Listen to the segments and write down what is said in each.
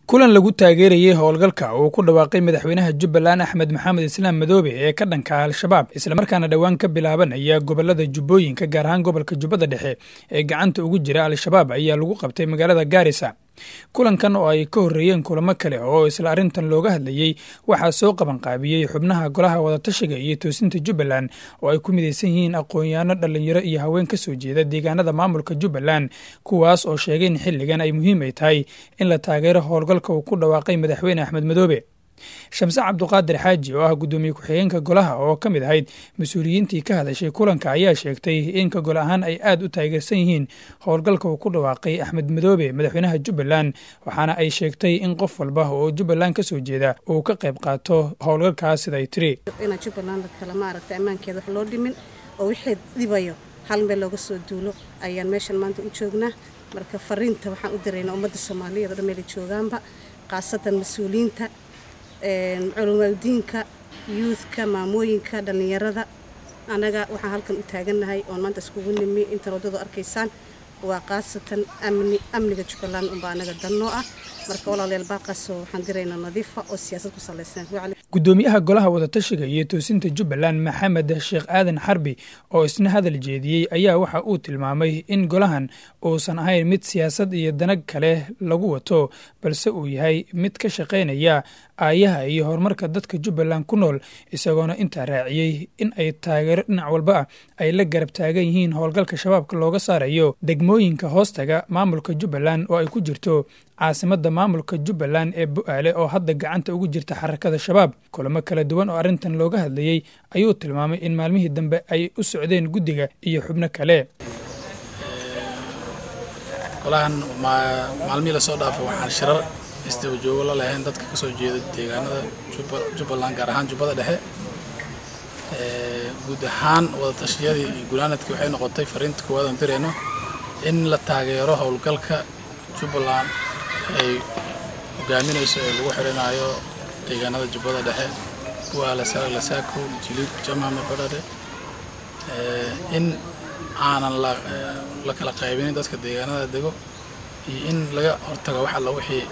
kulan lagu taageerayey howlgalka uu ku dhawaaqay madaxweynaha jubbaland axmed maxamed islaam madoobe ee ka dhanka al-shabaab islamarkaana dhowaan ka bilaabanaya gobolada jubbooyinka gaar ahaan gobolka jubbada dhexe ee gacanta ugu jira al-shabaab ayaa lagu qabtay magaalada gaarisa kulankan oo ay ka horreeyeen kulamo kale oo isla arrintan looga hadlayey waxaa soo qabanqaabiyey xubnaha golaha wadatashiga iyo toosinta jubbaland oo ay ku midaysan yihiin aqoon-yaano dhallinyaro iyo haween ka soo jeeda deegaanada maamulka jubbaland kuwaas oo sheegay in xilligan ay muhiim ay tahay in la taageero howlgalka uu ku dhawaaqay madaxweyne axmed madoobe shamse cabduqaadir xaaji oo ah guddoomiye ku-xigeenka golaha oo ka mid ahayd mas-uuliyiintii ka hadashay kulanka ayaa sheegtay in ka gol ahaan ay aad u taageersan yihiin howlgalka uu ku dhawaaqay axmed madoobe madaxweynaha jubbaland waxaana ay sheegtay in qof walba oo jubbaland ka soo jeeda uu ka qayb qaato howlgalkaas siday tiri inaan jubbaland kale maaragtay ammaankeeda wax loo dhimin oo wixii dhibayo hal meel looga soo duulo ayaan meeshan maanta u joognaa marka fariinta waxaan u diraynaa ummadda soomaaliyeed oo dhan meelay joogaanba khaasatan mas-uuliyiinta culumadiinka yuudka maamooyinka dhallinyarada annaga waxaan halkan u taagannahay oon maanta iskugu nimi intan waddadu arkaysaan waa khaasatan amni amniga jubbaland unbaa annaga dannoo ah marka walaalayaal baaqaasoo waxaan diraynaa nadiifa oo siyaasad ku salaysan guddoomiyaha golaha wadatashiga iyo toosinta jubbaland maxamed sheekh aadan xarbi oo isna hadal jeediyey ayaa waxa uu tilmaamay in golahan uusan ahayn mid siyaasad iyo danag kale lagu wato balse uu yahay mid ka shaqaynaya aayaha iyo horumarka dadka jubbaland ku nool isagoona intaa raaciyey in ay taageero dhinac walba ah ay la garab taagan yihiin howlgalka shabaabka looga saarayo degmooyinka hoostaga maamulka jubbaland oo ay ku jirto caasimada maamulka jubbaland ee bu-aale oo hadda gacanta ugu jirta xarakada shabaab kulamo kala duwan oo arrintan looga hadlayey ayuu tilmaamay in maalmihii dambe ay u socdeen guddiga iyo xubno kale golahan maalmihii lasoo dhaafay waxaan shirar isdaba joogo la lahayn dadka ka soo jeeda deegaanada jubbaland gaar ahaan jubbada dhexe guud ahaan wadatashyadii iyo gulaanadkii waxay noqotay fariinta koowaad aan dirayno in la taageero howlgalka jubbaland ay hogaaminayso ee lagu xirinayo deegaanada jubbada dhexe buaala lasaako jiliib jamame badhare in aanan la kala qaybinin dadka deegaanada dego iyo in laga hortago wax alla wixii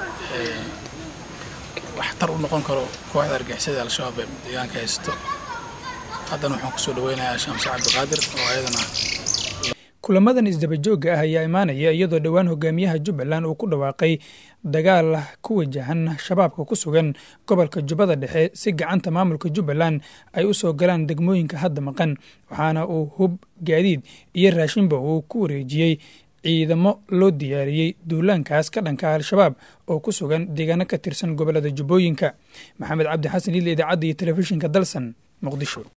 waxtar u noqon karo kooxda argixisada al-shabaab ee deegaanka haysto haddana waxaan kusoo dhaweynayaa shamse cabdiqaadir oo ayadana kulamadan isdabajooga ah ayaa imaanaya iyadoo dhowaan hogaamiyaha jubbaland uu ku dhawaaqay dagaal ku wajahan shabaabka ku sugan gobolka jubbada dhexe si gacanta maamulka jubbaland ay u soo galaan degmooyinka hadda maqan waxaana uu hub gaadiid iyo raashinba uu ku wareejiyey ciidamo loo diyaariyey duulaankaas ka dhanka al-shabaab oo ku sugan deegaano ka tirsan gobolada jubbooyinka maxamed cabdi xasan ila idaacadda iyo telefishinka dalsan muqdisho